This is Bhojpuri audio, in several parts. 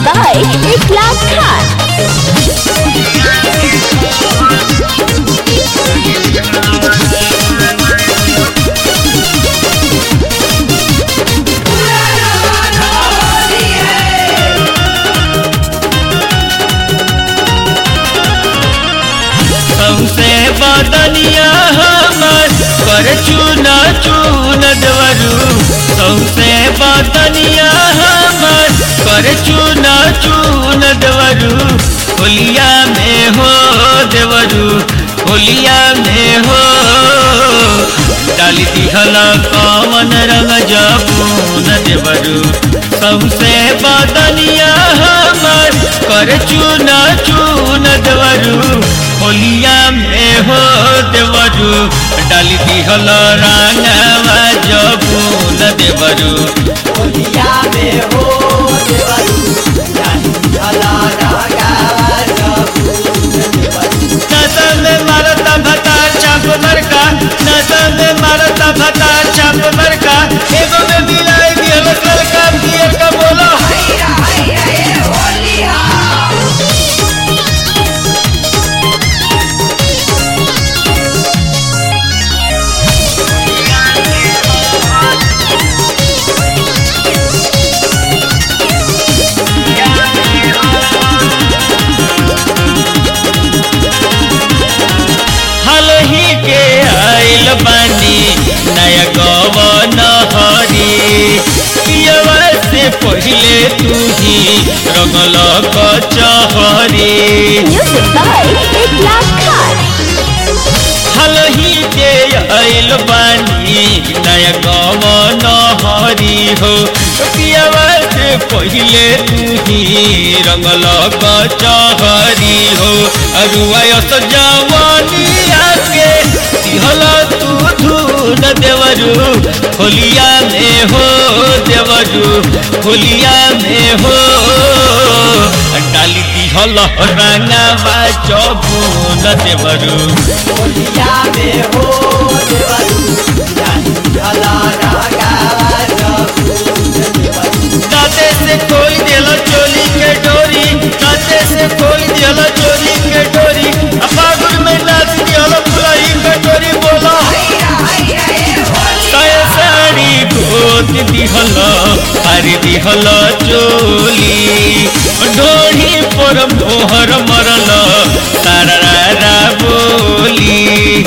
by Iklas Khan. सौसे बदनिया हमर कर चूना चून दवरू सौसे बदनिया हमर कर चूना चून दवरू होलिया में हो देवरू होलिया में हो डाली दिहल कवन रंग जबून देवरू सौसे बदनिया हमर कर चूना चून दवरू होलिया में हो देवरू डाली दिहल रांगवा जबून देवरू होलिया में हो देवरू जानी हला रागा नशा में मारता भता चाप मरका नशा में मारता भता चाप मरका एगो में मिलाई दिहल लड़का पिए का बोलो हाल ही के आइल बानी नया गवन हरी पियवा से पहले तू ही रंगल कचहरी Music by Iklas Khan. हाल ही के आइल बानी नया गवन हरी हो पियवा से पहले तू ही रंगल कचहरी हो अरुआयस जवानी आके दिहल तू धून देवरू होलिया में हो देवरू होलिया में हो डाली दिहल रंगवा चबून देवरू होलिया में हो देवरू जानी हला रागा दाते से खोल दिहल चोली के डोरी दाते से खोल दिहल चोली के डोरी अपागुर में नाच दिहल फुलाई के डोरी बोला साया साड़ी गोत दिहल हरी दिहल चोली ढोढ़ी पर मोहर मरल तारा बोली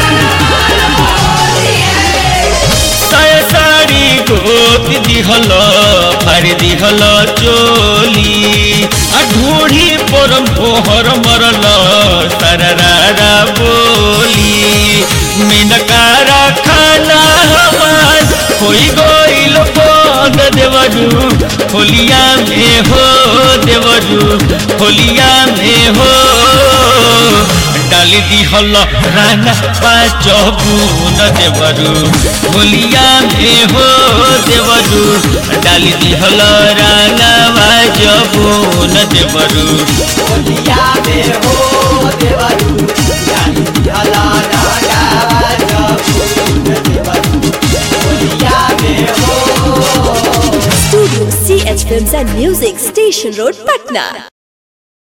साया साड़ी गोत दिहल फारी दिहल चोली आ ढूढ़ी पर मोहर मरल सररा बोली मिनकारा खाना हमार होई गइल बंद देवरू होलिया में हो देवरू होलिया में हो डाली दिहल राना पाचबून देवरू होलिया में हो देवरू डाली दिहल राना पाचबून देवरू होलिया में हो देवरू जानी हला रागा होलिया में हो Studio CH Films and Music, Station Road, Patna.